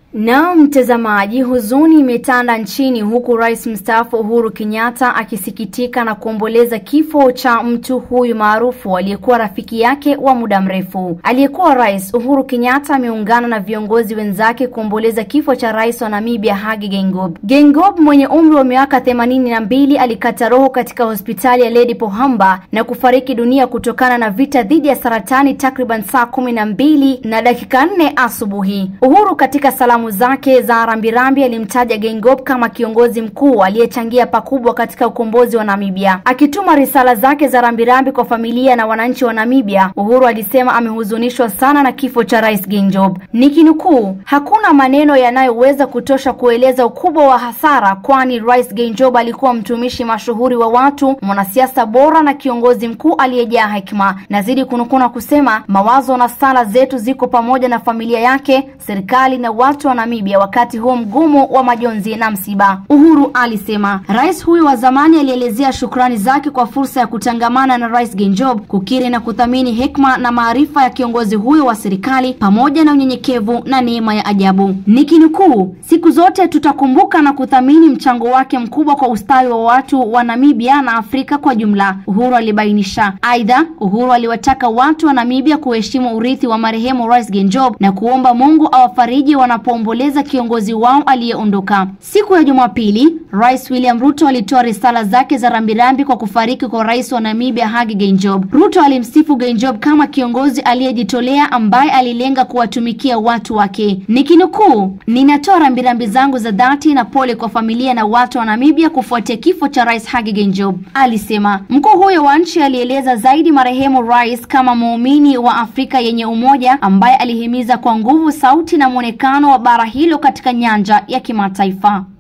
Na mtazamaji, huzuni imetanda nchini huku rais mstaafu Uhuru Kenyatta akisikitika na kuomboleza kifo cha mtu huyu maarufu aliyekuwa rafiki yake wa muda mrefu. Aliyekuwa rais Uhuru Kenyatta ameungana na viongozi wenzake kuomboleza kifo cha rais wa Namibia Hage Geingob. Geingob mwenye umri wa miaka themanini na mbili alikata roho katika hospitali ya Lady Pohamba na kufariki dunia kutokana na vita dhidi ya saratani takriban saa kumi na mbili na dakika nne asubuhi. Uhuru katika salamu zake za rambirambi alimtaja Geingob kama kiongozi mkuu aliyechangia pakubwa katika ukombozi wa Namibia. Akituma risala zake za rambirambi kwa familia na wananchi wa Namibia, Uhuru alisema amehuzunishwa sana na kifo cha Rais Geingob. Nikinukuu, hakuna maneno yanayoweza kutosha kueleza ukubwa wa hasara, kwani Rais Geingob alikuwa mtumishi mashuhuri wa watu, mwanasiasa bora na kiongozi mkuu aliyejaa hekima. Nazidi kunukuu kusema, mawazo na sala zetu ziko pamoja na familia yake, serikali na watu wa Namibia wakati huo mgumu wa majonzi na msiba. Uhuru alisema rais huyu wa zamani alielezea shukrani zake kwa fursa ya kutangamana na Rais Geingob, kukiri na kuthamini hekima na maarifa ya kiongozi huyo wa serikali pamoja na unyenyekevu na neema ya ajabu. Nikinukuu, siku zote tutakumbuka na kuthamini mchango wake mkubwa kwa ustawi wa watu wa Namibia na Afrika kwa jumla, Uhuru alibainisha. Aidha, Uhuru aliwataka watu wa Namibia kuheshimu urithi wa marehemu Rais Geingob na kuomba Mungu awafariji wanapoomboleza kiongozi wao aliyeondoka. Siku ya Jumapili, Rais William Ruto alitoa risala zake za rambirambi kwa kufariki kwa rais wa Namibia Hage Geingob. Ruto alimsifu Geingob kama kiongozi aliyejitolea ambaye alilenga kuwatumikia watu wake. Nikinukuu, ninatoa rambirambi zangu za dhati na pole kwa familia na watu wa Namibia kufuatia kifo cha Rais Hage Geingob, alisema. Mkuu huyo wa nchi alieleza zaidi marehemu rais kama muumini wa Afrika yenye umoja ambaye alihimiza kwa nguvu sauti na mwonekano wa bara hilo katika nyanja ya kimataifa.